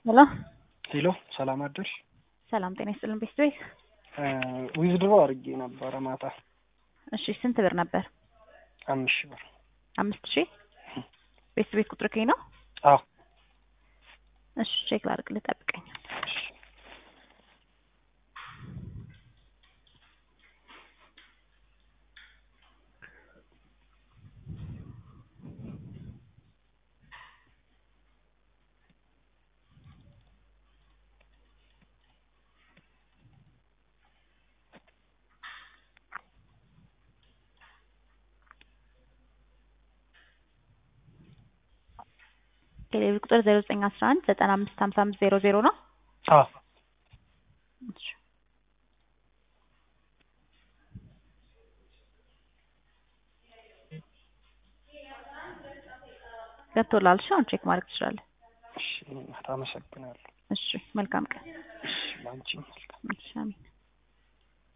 ሄሎ ሄሎ ሰላም አደርሽ? ሰላም ጤና ይስጥልን ቤስት ቤት። ዊዝድሮ አድርጌ ነበረ ማታ እሺ ስንት ብር ነበር? አምስት ሺህ ብር። አምስት ሺህ ቤስት ቤት ቁጥር ከኝ ነው? አዎ እሺ ቼክ ላድርግልህ ጠብቀኝ። ቴሌብር ቁጥር ዜሮ ዘጠኝ አስራ አንድ ዘጠና አምስት ሀምሳ አምስት ዜሮ ዜሮ ነው። አዎ እሺ ገብቶልሃል? እሺ አሁን ቼክ ማድረግ ትችላለህ። እሺ እናት አመሰግናለሁ። እሺ መልካም ቀን። እሺ ላንቺም መልካም እሺ አሜን።